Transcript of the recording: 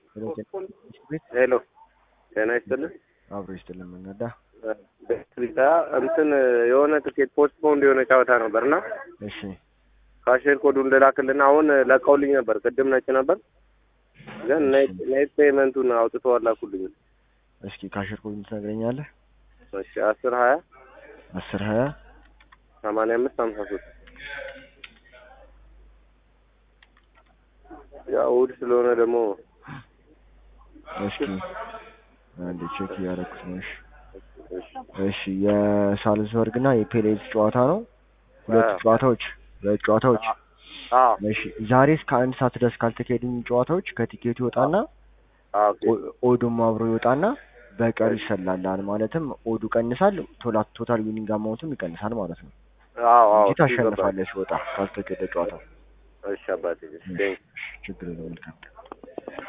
ቤት ሄሎ ጤና ይስጥልን። አብሮ ይስጥልን መንገዳ ቤትሪታ እንትን የሆነ ትኬት ፖስት ፖንድ የሆነ ጨዋታ ነበር እና እሺ ካሽር ኮዱን ልላክልና አሁን ለቀውልኝ ነበር። ቅድም ነጭ ነበር ግን ኔት ፔመንቱን አውጥተው አላኩልኝ። እስኪ ካሽር ኮዱን ትነግረኛለህ? እሺ አስር ሀያ አስር ሀያ ሰማንያ አምስት ሀምሳ ሶስት ያው እሑድ ስለሆነ ደግሞ እስኪ አንድ ቼክ እያደረኩት ነው። እሺ እሺ የሳልዝበርግ እና የፔሌዝ ጨዋታ ነው። ሁለቱ አዎ። ጨዋታዎች ሁለት ጨዋታዎች አዎ እሺ ዛሬ እስከ አንድ ሰዓት ድረስ ካልተካሄዱኝ ጨዋታዎች ከቲኬቱ ይወጣና አዎ ኦኬ ኦ- ኦዱም አብሮ ይወጣና በቀሩ ይሰላላል። ማለትም ኦዱ ቀንሳል፣ ቶላ ቶታል ዊኒንግ አማውንቱም ይቀንሳል ማለት ነው አዎ አዎ እንጂ ታሸንፋለህ ሲወጣ ካልተካሄደ ጨዋታ። እሺ አባቴ ቴንክ ችግር የለውም። መልካም